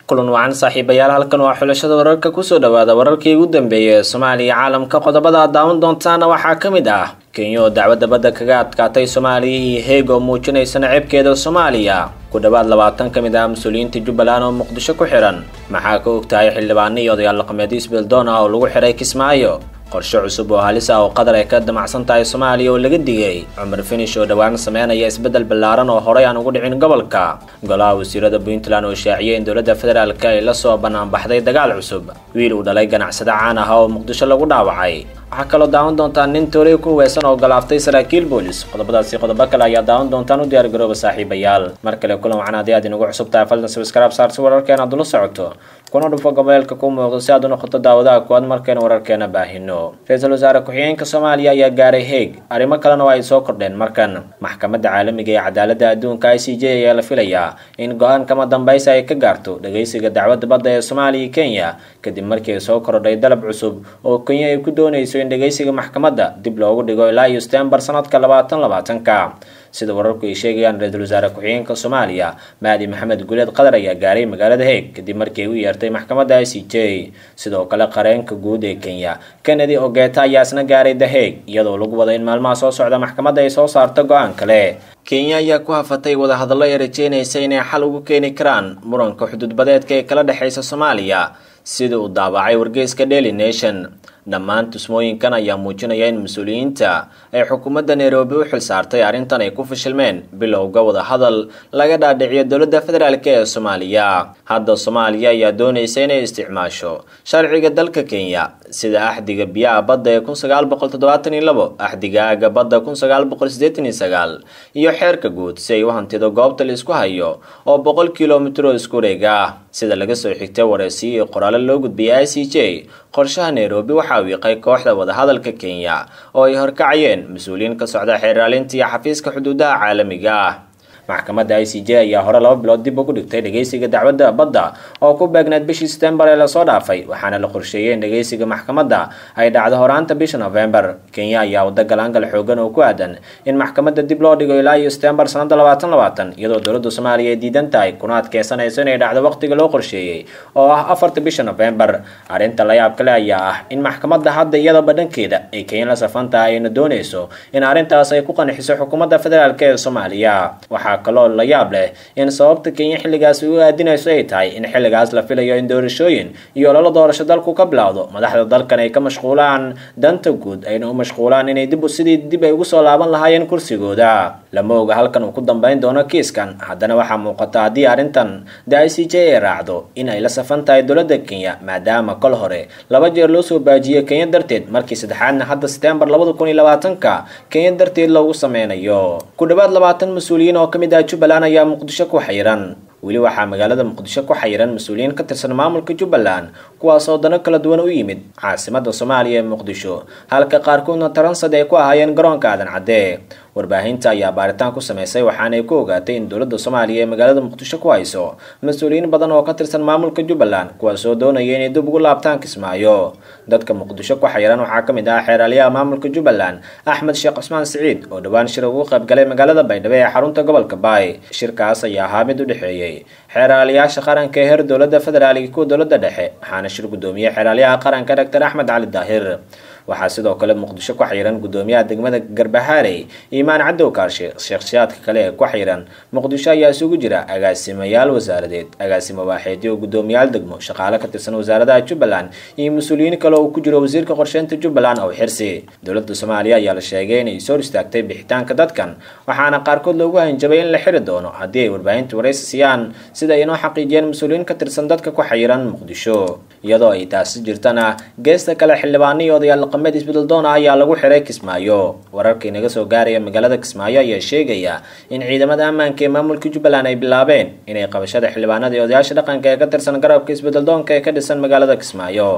kulan wacan saaxiibayaal halkan waa xulashada wararka kusoo dhawaada wararkii ugu dambeeyay ee soomaaliya caalamka qodobada aad daawan doontaana waxaa ka mid ah kenya oo dacwadda badda kaga adkaatay soomaaliya iyo heeg oo muujinaysa naceebkeeda soomaaliya ku dhowaad labaatan ka mid ah mas-uuliyiinta jubbaland oo muqdisho ku xihan maxaa ka ogtahay xildhibaano iyo odayaal dhaqameedyo isbeeldoon ah oo lagu xihay kismaayo qorshe cusub oo halis ah oo qatar ay ka damacsan tahay soomaaliya oo laga digay cumar finish oo dhowaan sameynaya isbeddel ballaaran oo horey aan ugu dhicin gobolka golaha wasiirada puntland oo shaaciyay in dowladda federaalk ay la soo banaanbaxday dagaal cusub wiil uu dhalay ganacsade caan ah oo muqdisho lagu dhaawacay waxaa kaloo daawan doontaan nin tooley ku huweysan oo galaaftay saraakiil boolis qodobadaasi qodobo kale ayaa daawan doontaan u diyaar garooba saaxiibayaal mar kale kulan wacan haddii aad inagu cusub tahay faldan sabskraib saarsi wararkeena aad ula socoto kuna dhufo goboleelka ku muuqdo si aad u noqoto daawadaha kuwaad markeena wararkeena baahino ra-iisul wasaare ku-xigeenka soomaaliya ayaa gaaray heeg arrimo kalena oo ay soo kordheen markan maxkamadda caalamiga ee cadaaladda adduunka i c j ayaa la filayaa in go-aan kama dambaysa ay ka gaarto dhageysiga dacwadda badda ee soomaaliya iyo kenya kadib markii ay soo kordhay dalab cusub oo kenya ay ku doonayso in dhageysiga maxkamadda dib loogu dhigo ilaa iyo stembar sanadka labaatan labaatanka sida wararku ay sheegayaan ra-iisul wasaare ku-xigeenka soomaaliya mahdi maxamed guleed qatar ayaa gaaray magaalada heeg kadib markii ay u yeertay maxkamadda i c j sidoo kale qareenka guud ee kenya kennedy ogeta ayaa isna gaaray the heeg iyadoo lagu wada in maalmaha soo socda maxkamadda ay soo saarto go-aan kale kenya ayaa ku hafatay wadahadallo ay rajeynaysa inay xal ugu keeni karaan muranka xuduudbadeedka ee kala dhexeysa soomaaliya sida uu daabacay wargeyska daily nation dhammaan tusmooyinkan ayaa muujinaya in mas-uuliyiinta ay xukuumadda nairobi u xil saartay arrintan ay ku fashilmeen bilowga wadahadal laga dhaadhiciyo dowladda federaalk ee soomaaliya hadda soomaaliya ayaa doonaysa inay isticmaasho sharciga dalka kenya sida axdiga biyaha badda ee kun sagaal boqol toddobaatan iyo labo axdiga aaga badda kun sagaal boqol siddeetan iyo sagaal iyo xeerka guud si ay u hantido goobta la isku hayo oo boqol kilomitr oo isku wareega ah sida laga soo xigtay wareysiyo iyo qoraalo loo gudbiyay i c j qorshaha nairobi waxaa wiiqay kooxda wadahadalka kenya oo ay horkacayeen mas-uuliyiin ka socda xeeraalinta iyo xafiiska xuduudaha caalamiga ah maxkamadda i c j ayaa hore laba bilood dib ugu dhigtay dhageysiga dacwadda badda oo ku beegneed bishii setembar ee lasoo dhaafay waxaana la qorsheeyey in dhageysiga maxkamadda ay dhacdo horaanta bisha novembar kenya ayaa wada galaangal xoogan oo ku aadan in maxkamadda dib loo dhigo ilaa iyo setembar sanada labaatan labaatan iyadoo dowladda soomaaliya ay diidan tahay kuna adkeysanayso inay dhacdo waqtiga loo qorsheeyey oo ah afarta bisha novembar arrinta layaab kale ayaa ah in maxkamadda hadda iyadaba dhankeeda ay kenya la safan tahay ayna doonayso in arrintaas ay ku qanxiso xukuumadda federaalk ee soomaaliya waxaa kaloo la yaab leh in sababta kenya xilligaas u aadinayso ay tahay in xilligaas la filayo in doorashooyin iyo ololo doorasho dalku ka bilowdo madaxda dalkan ay ka mashquulaan danta guud ayna u mashquulaan inay dib sidii dib ay ugu soo laaban lahaayeen kursigooda lama oga halkan uu ku dambeyn doono kiiskan haddana waxaa muuqata haddii arrintan da i c j ay raacdo in ay la safan tahay dowladda kenya maadaama kol hore laba jeer loo soo baajiyey kenya darteed markii saddexaadna hadda setembar labada kun iyo labaatanka kenya darteed loogu sameynayo ku dhowaad labaatan mas-uuliyiin oo kamid jubbaland ayaa muqdisho ku xayiran weli waxaa magaalada muqdisho ku xayiran mas-uuliyiin ka tirsan maamulka jubbaland kuwaas oo dano kala duwan u yimid caasimada soomaaliya ee muqdisho halka qaarkoodna taransad ay ku ahaayeen garoonka aadan cadde warbaahinta ayaa baaritaan ku sameysay waxaanay ku ogaatay in dowladda soomaaliya ee magaalada muqdisho ku hayso mas-uuliyiin badan oo ka tirsan maamulka jubbaland kuwaas oo doonaya inay dib ugu laabtaan kismaayo dadka muqdisho ku xayiran waxaa ka mid ah xeeraalyaha maamulka jubbaland axmed sheekh cusmaan siciid oo dhowaan shir ugu qaybgalay magaalada baydhabo ee xarunta gobolka baay shirkaas ayaa ahaa mid u dhexeeyey xeeraalayaasha qaranka ee heer dowladda federaal iyo kuwa dowladda dhexe waxaana shir guddoomiye xeeraalyaha qaranka doctor axmed cali daahir waxaa sidoo kale muqdisho ku xayiran guddoomiyaha degmada garbahaarey iimaan cadow kaarshe sheekhshaadka kale ee ku xayiran muqdisho ayaa isugu jira agaasimayaal wasaaradeed agaasimo waaxeedyo guddoomiyaal degmo shaqaale ka tirsan wasaaradaha jubbaland iyo mas-uuliyiin kale oo ku jiro wasiirka qorsheynta jubbaland oo xirsi dowladda soomaaliya ayaa la sheegay inay soo istaagtay bixitaanka dadkan waxaana qaarkood loogu hanjabay in la xiri doono haddii ay warbaahinta waraysi siiyaan sida ay inoo xaqiijiyeen mas-uuliyiin ka tirsan dadka ku xayiran muqdisho iyadoo ay taasi jirtana geesta kale xildhibaano iyo odayaal dhaqameed isbeddeldoon ah ayaa lagu xiray kismaayo wararka inaga soo gaaraya magaalada kismaayo ayaa sheegaya in ciidamada ammaanka ee maamulka jubbaland ay bilaabeen inay qabashada xildhibaanada iyo odayaasha dhaqanka ee ka tirsan garabka isbeddeldoonka ee ka dhisan magaalada kismaayo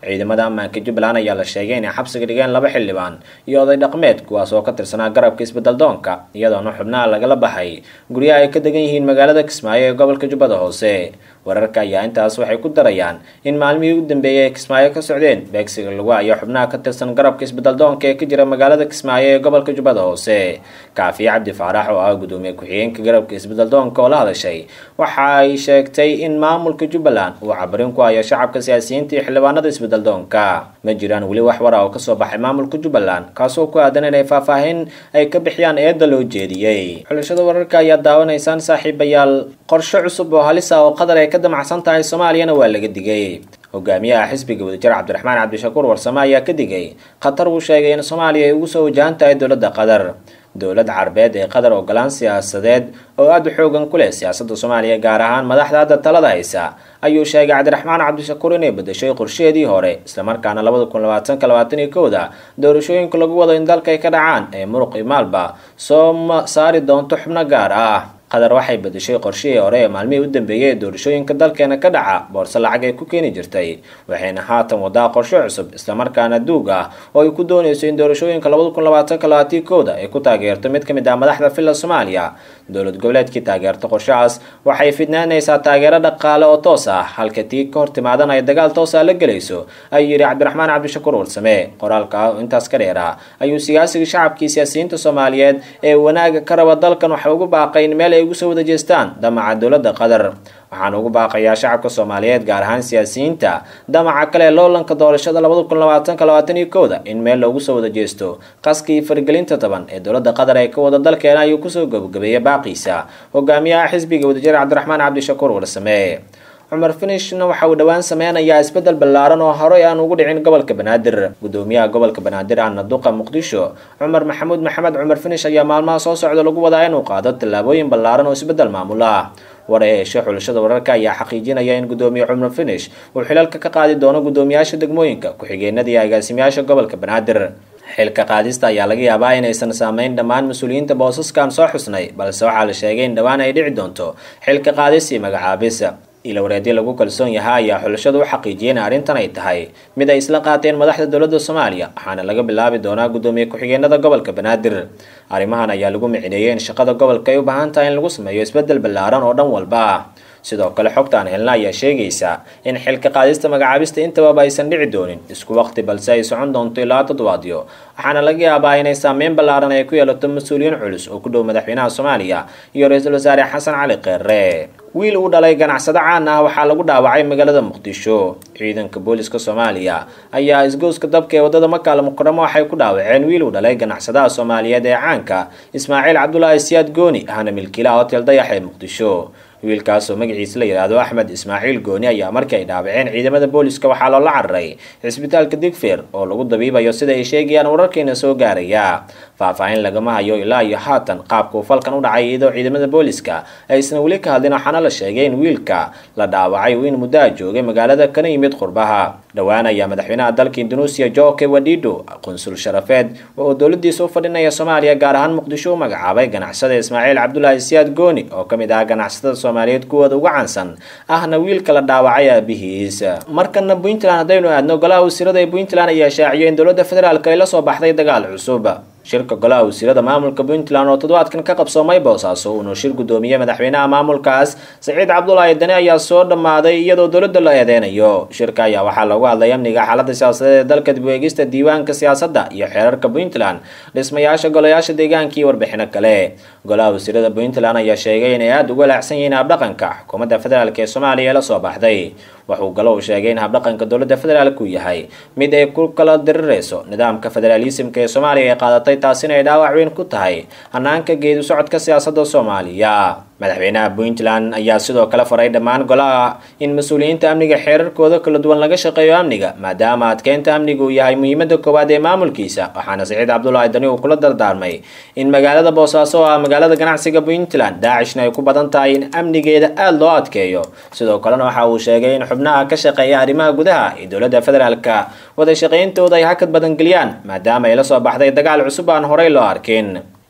ciidamada ammaanka jubbaland ayaa la sheegay inay xabsiga dhigeen laba xildhibaan iyo oday dhaqmeed kuwaas oo ka tirsanaa garabka isbeddeldoonka iyadoona xubnaha lagala baxay guryaha ay ka degan yihiin magaalada kismaayo ee gobolka jubbada hoose wararka ayaa intaas waxay ku darayaan in maalmihii u dambeeyay ay kismaayo ka socdeen beegsiga lagu hayo xubnaha ka tirsan garabka isbeddeldoonka ee ka jira magaalada kismaayo ee gobolka jubbada hoose kaafiye cabdi faarax oo ah gudoomiye ku-xigeenka garabka isbeddeldoonka oo la hadashay waxa ay sheegtay in maamulka jubbaland uu cabarin ku hayo shacabka siyaasiyiinta iyo xildhibaanada isbeddeldoonka ma jiraan weli wax wara oo kasoo baxay maamulka jubbaland kaasoo ku aadan inay faahfaahin ay ka bixiyaan eedda loo jeediyey xulashada wararka ayaa daawanaysaan saaxiibayaal qorshe cusub oo halis ah oo qadar ay ka damacsan tahay soomaaliyana waa laga digay hogaamiyaha xisbiga wadajir cabdiraxmaan cabdishakuur warsame ayaa ka digay khatar uu sheegay in soomaaliya ay ugu soo wajahan tahay dowladda qatar dowlad carbeed ee qatar ogolaan siyaasadeed oo aada u xoogan ku leh siyaasadda soomaaliya gaar ahaan madaxda hadda talada haysa ayuu sheegay cabdiraxmaan cabdishakuur inay bedeshay qorsheedii hore islamarkaana labada kun labaatanka labaatan iyo kowda doorashooyinka lagu wado in dalka ay ka dhacaan ee muruq iyo maalba soo saari doonto xubno gaar ah qatar waxay bedeshay qorshihii hore ee maalmihii u dambeeyay ee doorashooyinka dalkeena ka dhaca boorse lacag ay ku keeni jirtay waxayna haatan wadaa qorshe cusub islamarkaana duug ah oo ay ku doonayso in doorashooyinka labada kun labaatanka labaatii kowda ay ku taageerto mid ka mid ah madaxda filla soomaaliya dowlad goboleedkii taageerta qorshahaas waxay fidnaanaysaa taageero dhaqaale oo toos ah halka tii ka hor timaadan ay dagaal toosa la gelayso ayuu yidhi cabdiraxmaan cabdishakuur warsame qoraalka ah oo intaas ka dheera ayuu siyaasiga shacabkii siyaasiyiinta soomaaliyeed ee wanaaga ka raba dalkan waxa ugu baaqay in meel ay ugu soo wada jeestaan damaca dowladda qatar waxaan ugu baaqayaa shacabka soomaaliyeed gaar ahaan siyaasiyiinta damaca kale loolanka doorashada labada kun labaatanka labaatan iyo kowda in meel loogu soo wada jeesto qaskii faragelinta taban ee dowladda qatar ee ka wada dalkeena ayuu kusoo gabagabeeyay baaqiisa hogaamiyaha xisbiga wadajir cabdiraxmaan cabdishakuur warsame cumar finishna waxa uu dhowaan sameynayaa isbeddel ballaaran oo horey aan ugu dhicin gobolka banaadir gudoomiyaha gobolka banaadir ahna duqa muqdisho cumar maxamuud maxamed cumar finish ayaa maalmaha soo socda lagu wadaa inuu qaado tallaabooyin ballaaran oo isbeddel maamul ah war ee heshay xulashada wararka ayaa xaqiijinaya in gudoomiye cumar finish uu xilalka ka qaadi doono gudoomiyaasha degmooyinka ku-xigeenada iyo agaasimayaasha gobolka banaadir xilka qaadista ayaa laga yaabaa inaysan saameyn dhammaan mas-uuliyiinta boosaskan soo xusnay balse waxaa la sheegay in dhowaan ay dhici doonto xilka qaadis iyo magacaabis ilawareedyo lagu kalsoon yahay ayaa xulashadu u xaqiijiyay in arrintan ay tahay mid ay isla qaateen madaxda dowladda soomaaliya waxaana laga bilaabi doonaa gudoomiye ku-xigeenada gobolka banaadir arrimahan ayaa lagu micineeyay in shaqada gobolka ay u baahan tahay in lagu sameeyo isbeddel ballaaran oo dhan walba ah sidoo kale xogtaan helna ayaa sheegaysa in xilka qaadista magacaabista intaba aysan dhici doonin isku waqti balse ay socon doonto ilaa toddobaadyo waxaana laga yaabaa inay saameyn ballaaran ay ku yeelato mas-uuliyiin culus oo ku dhow madaxweynaha soomaaliya iyo ra-iisul wasaare xasan cali keere wiil uu dhalay ganacsado caan ah waxaa lagu dhaawacay magaalada muqdisho ciidanka booliska soomaaliya ayaa isgooska dabka ee wadada makaal mukaramo waxay ku dhaawaceen wiil uu dhalay ganacsadaha soomaaliyeed ee caanka ismaaciil cabdulaahi siyaad gooni ahna milkiilaha hotel dayax ee muqdisho wiilkaasoo magaciisa la yidhaahdo axmed ismaaciil gooni ayaa markii ay dhaawaceen ciidamada booliska waxaa loola cararay cisbitaalka digfeer oo lagu dabiibayo sida ay sheegayaan wararkeena soo gaaraya faahfaahin lagama hayo ilaa iyo haatan qaabka uu falkan u dhacay iyadoo ciidamada booliska aysan weli ka hadlin waxaana la sheegay in wiilka la dhaawacay uu in muddaha joogay magaalada kana yimid qurbaha dhowaan ayaa madaxweynaha dalka indonesia joke wadido qunsul sharafeed oo dowladiisa u fadhinaya soomaaliya gaar ahaan muqdisho u magacaabay ganacsada ismaaciil cabdulaahi siyaad gooni oo ka mid ah ganacsatada soomaaliyeed kuwooda uga caansan ahna wiilka la dhaawacay aabihiis markana puntland haddaynu aadno golaha wasiirada ee puntland ayaa shaaciyay in dowladda federaalk ay la soo baxday dagaal cusub shirka golaha wasiirada maamulka puntland oo toddobaadkan ka qabsoomay boosaaso uuna shir gudoomiyey madaxweynaha maamulkaas saciid cabdulaahi dani ayaa soo dhammaaday iyadoo dowladda la eedeynayo shirka ayaa waxaa loogu hadlay amniga xaalada siyaasadeed ee dalka dib u eegista diiwaanka siyaasadda iyo xeerarka puntland dhismayaasha golayaasha deegaanka iyo warbixino kale golaha wasiirada puntland ayaa sheegay inay aada uga laacsan yihiin habdhaqanka xukuumadda federaalk ee soomaaliya ee lasoo baxday wuxuu galo uu sheegay in habdhaqanka dowladda federaalk uu yahay mid ay ku kala dirirayso nidaamka federaalisimka ee soomaaliya ay qaadatay taasina ay dhaawac weyn ku tahay hanaanka geedu socodka siyaasadda soomaaliya madaxweynaha puntland ayaa sidoo kale faray dhammaan golaha in mas-uuliyiinta amniga xeerarkooda kala duwan laga shaqeeyo amniga maadaama adkeynta amniga uu yahay muhiimada koowaad ee maamulkiisa waxaana saciid cabdulaahi dani uu kula dardaarmay in magaalada boosaaso oo ah magaalada ganacsiga puntland daacishna ay ku badan tahay in amnigeeda aada loo adkeeyo sidoo kalena waxa uu sheegay in xubnaha ka shaqeeya arrimaha gudaha ee dowladda federaalka wada shaqayntooda ay hakad badan geliyaan maadaama ay la soo baxday dagaal cusub aan horey loo arkin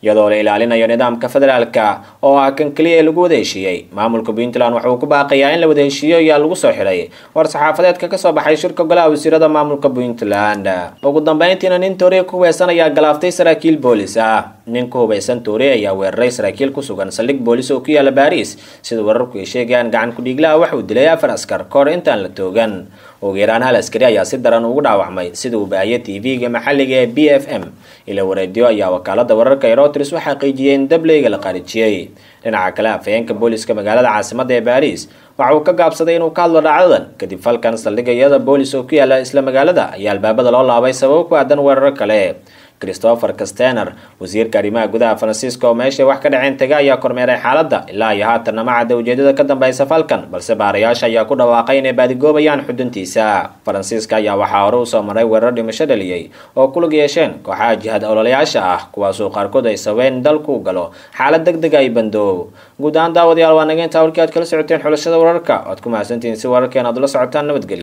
iyadoo la ilaalinayo nidaamka federaalka oo ah kan keliya ee lagu wada heshiiyey maamulka puntland waxa uu ku baaqayaa in la wada heshiiyo ayaa lagu soo xidhay war saxaafadeedka kasoo baxay shirka golaha wasiirada maamulka puntland ugu dambeyntiina nin tooriya ku hubaysan ayaa galaaftay saraakiil boolis ah nin ku hubaysan tooriya ayaa weeraray saraakiil ku sugan saldhig boolis oo ku yaala baariis sida wararku ay sheegayaan gacan ku-dhiiglaha waxa uu dilay afar askar kahor intaan la toogan ugu yaraan hal askari ayaa si daran ugu dhaawacmay sida uu baahiyay tv-ga maxalliga ee b f m ila wareediyo ayaa wakaalada wararka ee routers u xaqiijiyey in dableyga la qaarijiyey dhinaca kale afhayeenka booliska magaalada caasimadda ee baariis waxa uu ka gaabsaday inuu ka hadlo dhacdadan kadib falkan saldhigga iyada boolis oo ku yaala isla magaalada ayaa albaabada loo laabay sababo ku aadan weeraro kale christopher castener wasiirka arrimaha gudaha faransiiska oo meeshay wax ka dhaceen taga ayaa kormeeray xaaladda ilaa iyo haatanna ma cadda ujeedada ka dambeysa falkan balse baarayaasha ayaa ku dhawaaqay inay baadigoobayaan xuduntiisa faransiiska ayaa waxaa hore usoo maray weerar dhimasho dhaliyey oo ku lug yeesheen kooxaha jihad ololayaasha ah kuwaasoo qaarkood ay sabeen dalku galo xaalad deg deg ay bandoow guud ahaan daawadayaal waa naga intaa warkii aad kala socoteen xulashada wararka oad ku mahadsantihiin si wararkeen aad ula socotaan nabadgelyo